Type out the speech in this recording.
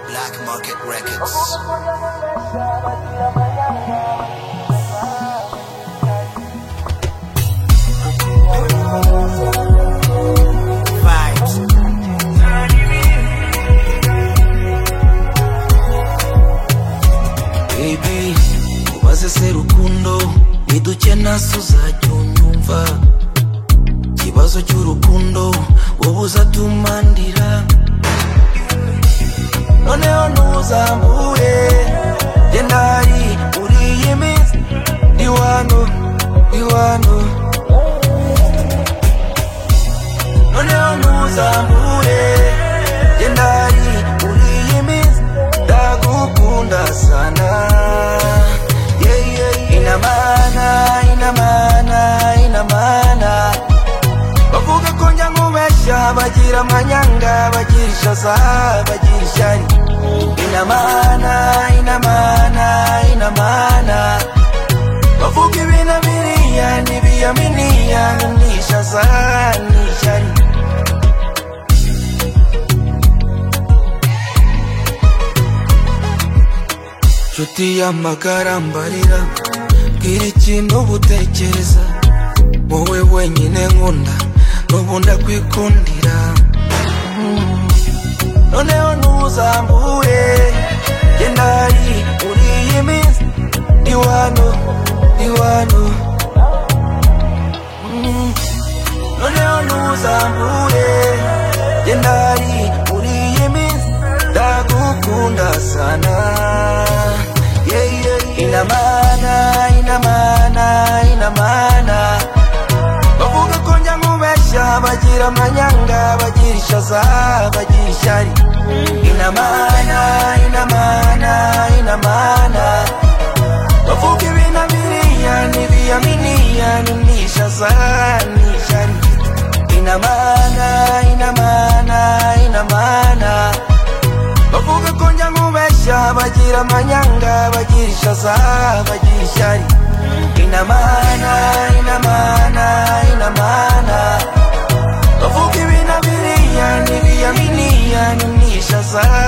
Black Market Records. vibes. Baby, ubaze se rukundo niduke nasi uzajya unyumva ikibazo cy'urukundo wowe uzatumandira noneho ntuzambure genda hari uri iyi minsi ni wano ni wano noneho ntuzambure genda hari uri iyi minsi ndagukunda sana yeah, yeah, ina mana ina mana ina mana bavuga ko njya nkubeshya bagira amanyanga bagira ishaza bagira ishyari ina mana ina mana ina mana bavuga ibintu biriya n'ibiyaminiya n'ishaza n'ishyari nshuti y'amagara mbarira bwira ikintu ubutekereza wowe wenyine nkunda n'ubu ndakwikundira Mm. noneho ntuzambure genda hari uri iyi minsi ni wano ni wano Mm. noneho ntuzambure genda hari uri iyi minsi ndagukunda sana yeah, yeah, yeah. inamana inamana inamana bavuga ko njya nkubeshya bagira amanyanga bagira ishaza bagira ishyari inamana inamana inamana bavuga ibintu biriya n'ibiyaminiya n'ishaza n'ishyari inamana inamana inamana bavuga ko njya nkubeshya bagira amanyanga bagira ishaza bagira ishyari inamana inamana inamana bavuga ibintu biriya n'ibiyaminiya n'ishaza